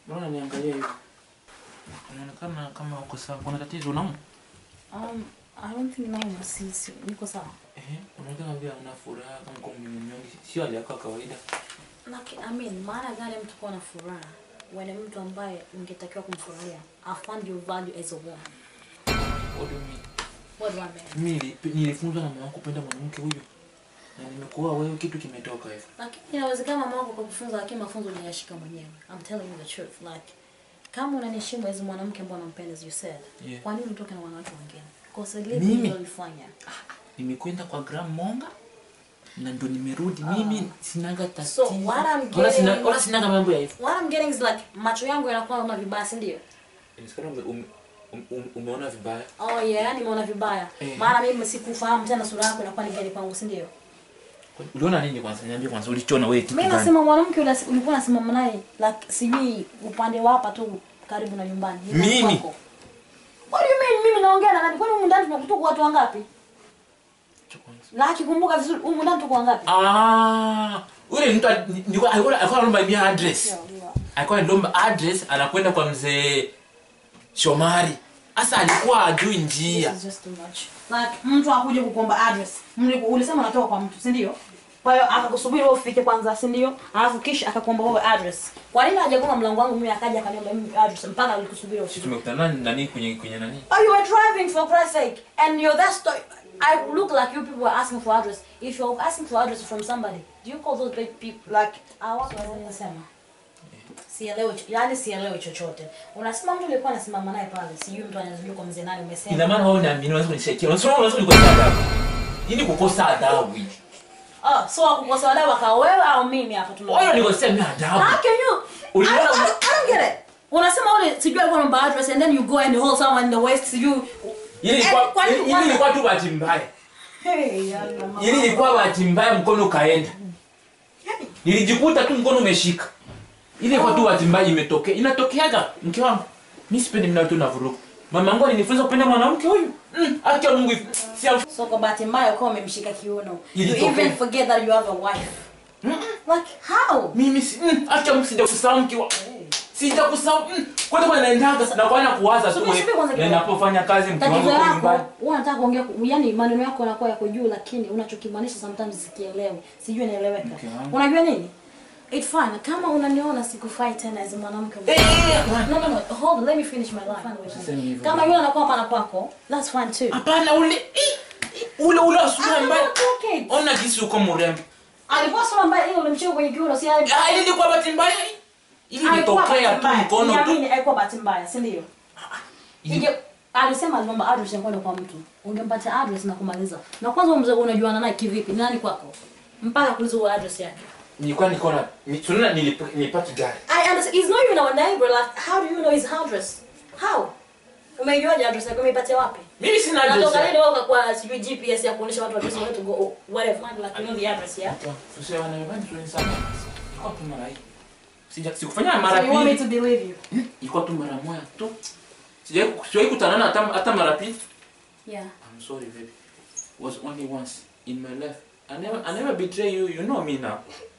Mbona niangalia hivi? Unaonekana kama uko sawa. Kuna tatizo unamu? Um, I don't think nauma sisi. Niko sawa. Eh, unaonekana vile una furaha kama uko mnyonge. Sio hali yako ya kawaida. Like, I mean, maana gani mtu kuwa na furaha when mtu ambaye ungetakiwa kumfurahia I found your value as a woman. What do you mean? What do I mean? Mimi nili- nilifunzwa na mama wangu kupenda mwanamke huyu. Na nimekuoa wewe kitu kimetoka hivyo. Lakini inawezekana mama wako kukufunza lakini mafunzo unayashika mwenyewe. I'm telling you the truth. Like, kama unaniheshimu as mwanamke ambaye unampenda as you said. Yeah. Kwa nini utoke na wanawake wengine? Kosa lipi Mimi? ulilofanya? Nimekwenda kwa Gram Monga na ndo nimerudi. Mimi sinaga tatizo. So, what I'm Wala sina getting- wala sinaga mambo ya hivyo. What I'm getting is like macho yangu yanakuwa kama vibaya, si ndio? Inasikana ume, ume, ume, umeona vibaya. Oh yeah, nimeona vibaya. Eh. Maana mimi sikufahamu tena sura yako inakuwa ni gani kwangu, si ndio? Uliona nini kwanza? Niambie kwanza ulichona wewe kitu Mimi gani? nasema mwanamke ule ulikuwa unasimama naye like sijui upande wa hapa tu karibu na nyumbani. Ni Mimi? kwako. What do you mean mimi naongea na nani? Kwani humu ndani tunakutuka watu wangapi? Acha kwanza. Na akikumbuka vizuri humu ndani tuko wangapi? Ah, ule mtu ali- nilikuwa alikuwa alikuwa anaomba mia address. Yeah, yeah. Alikuwa anaomba address anakwenda kwa mzee Shomari. Sasa alikuwa ajui njia. This is just too much. Like mtu akuje kukuomba address. Mliku- Ulisema unatoka kwa mtu, si ndio? Kwa hiyo akakusubiri wewe ufike kwanza, si ndio? Alafu kisha akakuomba wewe address. Kwa nini hajagonga mlango wangu mimi akaja akaniomba mimi address mpaka alikusubiri ufike? Tumekutana nani kwenye kwenye nani? Oh, you were driving for Christ's sake, and you're that story. I look like you people were asking for address. If you're asking for address from somebody, do you call those big people like I was nasema? Sielewi, cho- yani sielewi chochote. Unasema mtu alikuwa anasimama naye pale, sijui mtu anazunguka kwa mzee nani umesema. Ina maana wewe unaamini unaweza kunishakia. Unasema unaweza kunikosa adabu. Hii ni kukosa adabu hii. Oh, so akukosa adabu akawa wewe au mimi hapa tuna. Wewe nikosea mimi adabu. How can you? I, Uliona- I, I don't get it. Unasema ule sijui alikuwa anaomba address and then you go and hold someone in the west sijui. Ili ilikuwa Eh, kwani- ili ilikuwa tu bahati mbaya. Hey, yalla mama. Ili ilikuwa bahati mbaya mkono ukaenda. Yani, Nilijikuta tu mkono umeshika. Ile kwa tu bahati mbaya imetokea. Inatokeaga mke wangu. Mimi sipendi mimi na watu na vurugu. Mama yangu alinifunza kupenda mwanamke huyu. Mm, acha Mungu if- si am- So kwa bahati mbaya ukawa umemshika kiuno. You Ilitokea. even forget that you have a wife. Like how? mimi si mm, acha Mungu sija kusahau mke wa sija kusahau mm, kwanza kwa naendaga na kwa kuwaza tu Subiri, subiri kwanza na kidogo. ninapofanya kazi mke wangu Tatizo kwa lako, nyumbani. wewe unataka kuongea yani maneno yako yanakuwa yako juu lakini unachokimaanisha sometimes sikielewi. Sijui inaeleweka. Mke wangu. Unajua nini? It's fine. Kama unaniona sikufai tena as mwanamke. Eh, eh, No, no, no. Hold on. Let me finish my line. Usiseme hivyo. Kama yule anakuwa pana pako, that's fine too. Hapana ule eh, eh, ule ule asura I'm ambaye not talking. ona jinsi uko mrembo. Alikuwa sura mbaya ile ulimshika kwenye kiuno si ali- Ah, ili ilikuwa bahati mbaya. Ili alikuwa ilitokea bahati tu mbaya. mkono tu. Niamini, haikuwa bahati mbaya, si ndio? Ije alisema aliomba address ya kwenda kwa mtu. Ungempatia address na kumaliza. Na kwanza huyo mzee unajuana naye kivipi? Ni nani kwako? Mpaka kuuliza huyo address yake. Nilikuwa niko na ni- tunaona nilip- nilipaki gari. I understand. He's not even our neighbor. Like, how do you know his address? How? Umeijuaje address yake? Umeipatia wapi? Mimi sina address. Natoka yake. lini wewe kwa sijui GPS ya kuonyesha watu address where to go or whatever. Like, you know the address, yeah? Tusiwe wana imani tuwe sana. Ilikuwa tu mara hii. Sija sikufanya mara So you want me pili. to believe you? Ilikuwa tu mara moja tu. Sijawahi sijawahi kutana hata hata mara pili. Yeah. I'm sorry, baby. Was only once in my life. I never, I never betray you. You know me now.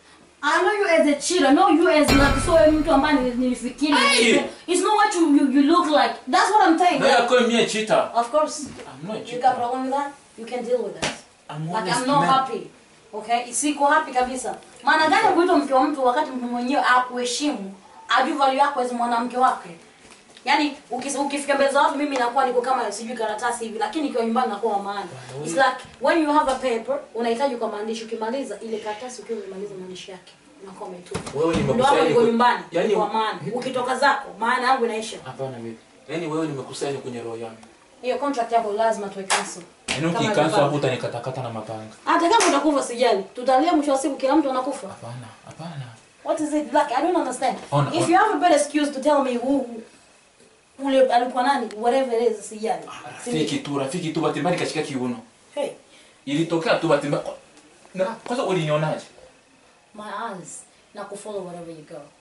I know you as a cheater. I know you as like so mtu ambaye nili- nilifikiri. Hey! It's not what you, you you look like. That's what I'm saying. No, you're calling me a cheater. Of course. I'm not a You cheater. got problem with that? You can deal with that. I'm Like honest I'm not man. happy. Okay? Siko happy kabisa. Maana gani kuitwa mke wa mtu wakati mtu mwenyewe akuheshimu, ajui value yako as mwanamke wake. Yaani ukis- ukifika mbele za watu mimi nakuwa niko kama sijui karatasi hivi lakini ikiwa nyumbani nakuwa wa maana. It's like when you have a paper unahitaji kwa maandishi ukimaliza ile karatasi ukiwa umemaliza maandishi yake unakuwa umetupa. Wewe Ndio hapo nimekusanya niko kwenye- nyumbani Yaani kwa maana. Ukitoka zako maana yangu inaisha. Hapana baby. Yaani wewe nimekusanya kwenye roho yangu. Hiyo contract yako lazima tuwe cancel. Yaani Kama ukikansa ilivyo. hapo utanikatakata na mapanga. Hata kama utakufa sijali. Tutalia mwisho wa siku kila mtu anakufa. Hapana, hapana. What is it like? I don't understand. Ona, If ona. you have a better excuse to tell me who ule alikuwa nani, whatever it is, sijali. Rafiki tu, rafiki tu bahati mbaya nikashika kiuno. Hey, Ilitokea tu bahati mbaya. Na kwanza ulinionaje? my eyes. Na kufollow wherever you go.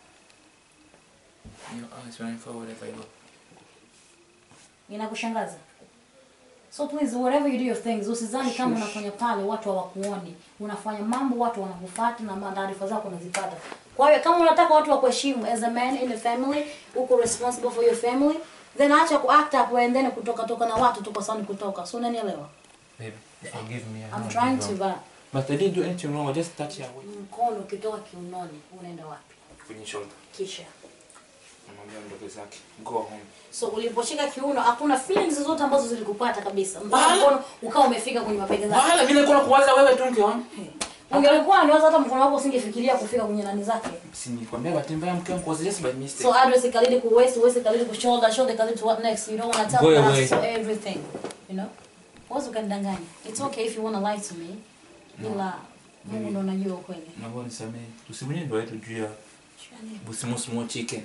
Your eyes running forward if I go. Inakushangaza? So please whatever you do your things, usizani kama unafanya pale watu hawakuoni. Unafanya mambo watu wanakufuata na taarifa zako unazipata. Kwa hiyo kama unataka watu wakuheshimu as a man in a family, uko responsible for your family, then acha kuact up and then kutoka toka na watu tu kwa sababu ni kutoka. So unanielewa? Baby, forgive me. I know I'm I trying did to wrong. but But I didn't do anything wrong. I just touched your way. mkono ukitoka kiunoni unaenda wapi? Kwenye shoulder. Kisha. Namwambia ndogo zake. Go home. So uliposhika kiuno hakuna feelings zozote ambazo zilikupata kabisa. Mpaka Wala. mkono ukawa umefika kwenye mabega zake. Wala mimi nilikuwa nakuwaza wewe tu mke wangu. Ungelikuwa niwaza hata mkono wako usingefikiria kufika kwenye nani zake. Si nilikwambia bahati mbaya mke wangu was just by mistake. So address ikalidi ku waist, waist ikalidi ku shoulder, shoulder ikalidi to what next. You don't want to tell Go me away. that's for everything. You know? Wazo ukanidanganya. It's okay if you want to lie to me. Ila Mungu ndo anajua ukweli. Naomba unisamehe. Tusivunje ndoa yetu juu ya busimusimu chicken.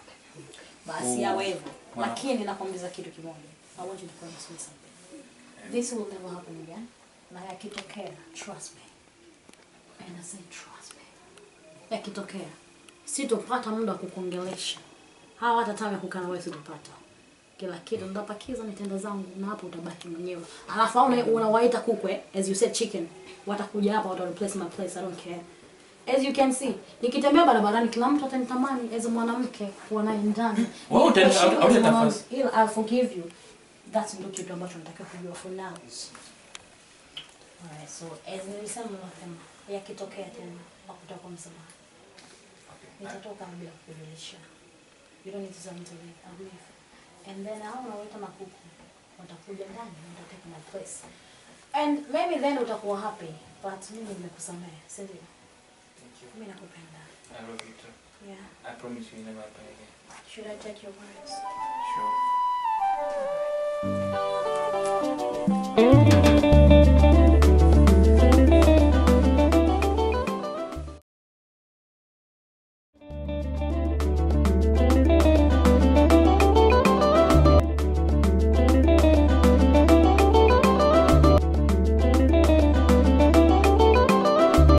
Basi yawe hivyo. Wow. Lakini nakwambia kitu kimoja. I want you to promise me something. This will never happen again. Na yakitokea, trust me. And I say trust me. Yakitokea, sitopata muda wa kukuongelesha. Hawa hata time ya kukaa na wewe sitopata. Kila kitu nitapakiza nitenda zangu na hapo utabaki mwenyewe. Alafu au una- unawaita kukwe as you said chicken. Watakuja hapa wata replace my place. I don't care. As you can see, nikitembea barabarani kila mtu atanitamani as a mwanamke kuwa naye ndani. Wewe utani- Nikikushika au- kama hautatafasi. mwanamke, ila I'll forgive you. That's ndio kitu ambacho natakiwa kujua for now. Alright, so as nilisema mapema, yakitokea tena hakutakuwa kwa msamaha. Nitatoka bila kukujulisha. You don't need to tell me to leave. I'll leave. And then hao unaoita makuku watakuja ndani na watatake my place. And maybe then utakuwa happy, but mimi nimekusamehe, si ndio? Mimi nakupenda. I love you too. Yeah. I promise you never happen again. Should I take your words? Sure.